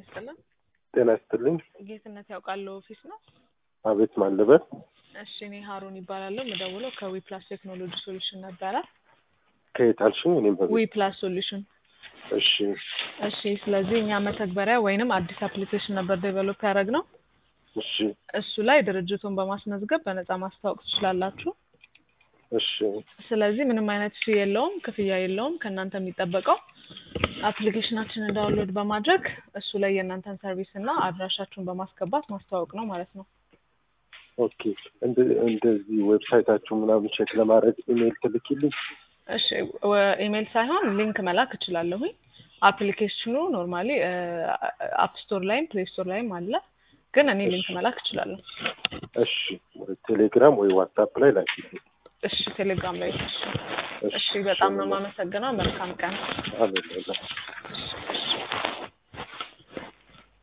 ይስጥልን። ጤና ይስጥልኝ። ጌትነት ያውቃሉ ኦፊስ ነው? አቤት ማለበት እሺ እኔ ሀሩን ይባላለሁ። የምደውለው ከዊ ፕላስ ቴክኖሎጂ ሶሉሽን ነበረ። ከየት አልሽኝ? እኔም ዊ በቤት ፕላስ ሶሉሽን። እሺ እሺ ስለዚህ እኛ መተግበሪያ ወይንም አዲስ አፕሊኬሽን ነበር ዴቨሎፕ ያደረግነው። እሺ እሱ ላይ ድርጅቱን በማስመዝገብ በነፃ ማስታወቅ ትችላላችሁ። እሺ ስለዚህ ምንም አይነት ፊ የለውም፣ ክፍያ የለውም። ከእናንተ የሚጠበቀው አፕሊኬሽናችንን ዳውንሎድ በማድረግ እሱ ላይ የእናንተን ሰርቪስ እና አድራሻችሁን በማስገባት ማስተዋወቅ ነው ማለት ነው። ኦኬ። እንደ- እንደዚህ ዌብሳይታችሁ ምናምን ቼክ ለማድረግ ኢሜይል ትልኪልኝ? እሺ ወ- ኢሜይል ሳይሆን ሊንክ መላክ እችላለሁኝ። አፕሊኬሽኑ ኖርማሊ አፕ ስቶር ላይም ፕሌይ ስቶር ላይም አለ፣ ግን እኔ ሊንክ እሺ። መላክ እችላለሁ። እሺ ቴሌግራም ወይ ዋትሳፕ ላይ ላኪልኝ። እሺ ቴሌግራም ላይ እሺ። እሺ እሺ በጣም ነው የማመሰግነው። መልካም ቀን። አሜን። እሺ፣ እሺ።